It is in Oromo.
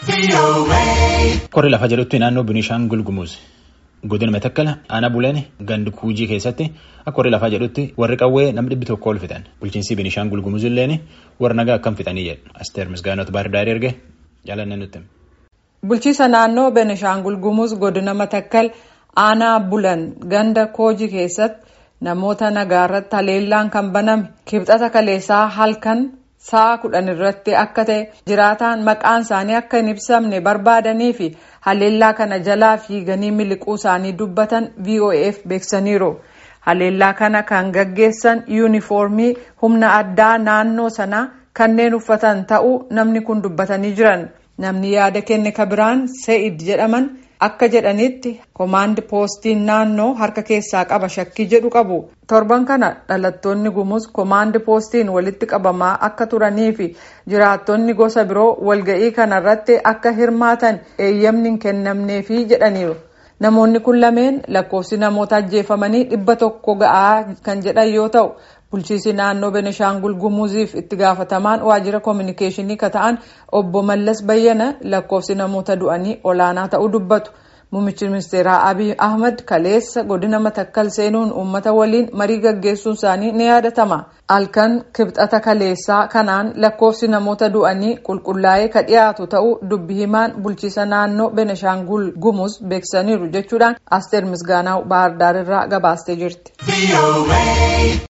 Qorri lafa jedhutti naannoo Binishaangul Gumuz godina Matakkala aanaa Buleen gandi Kuujii keessatti akka qorri lafaa jedhutti warri qawwee namni dhibbi tokko ol fixan bulchiinsi Binishaangul Gumuz illeen warra nagaa akkam fixanii jedhu Asteer Misgaanot Baardaarii erge jaalanne nutti. Bulchiisa naannoo Benishaangul Gumuz godina Matakkal aanaa Bulan ganda Koojii keessatti namoota nagaa irratti haleellaan kan baname kibxata kaleessaa halkan sa'a kudhan irratti akka ta'e jiraataan maqaan isaanii akka hin ibsamne barbaadanii fi haleellaa kana jalaa fiiganii miliquu isaanii dubbatan voaf beeksaniiru. haleellaa kana kan gaggeessan yuunifoormii humna addaa naannoo sanaa kanneen uffatan ta'uu namni kun dubbatanii jiran namni yaada kenne kabiraan se'id jedhaman akka jedhanitti koomaandi poostiin naannoo harka keessaa qaba shakkii jedhu qabu torban kana dhalattoonni gumuz koomaandi poostiin walitti qabamaa akka turanii fi jiraattonni gosa biroo walga'ii kanarratti akka hirmaatan eeyyamni hin kennamneefi jedhaniiru. namoonni kun lameen lakkoofsi namoota ajjeefamanii dhibba tokko ga'aa kan jedhan yoo ta'u bulchiisi naannoo benishaangul gumuziif itti gaafatamaan waajjira koominikeeshinii ka ta'an obbo mallas bayyana lakkoofsi namoota du'anii olaanaa ta'uu dubbatu muummichi ministeeraa abiy ahmad kaleessa godina matakkal seenuun uummata waliin marii gaggeessuun isaanii ni yaadatama halkan kibxata kaleessaa kanaan lakkoofsi namoota du'anii qulqullaa'ee ka dhiyaatu ta'uu dubbi himaan bulchiisa naannoo benishaangul gumuz beeksaniiru jechuudhaan asteer misgaanaa baahardaarirraa gabaastee jirti.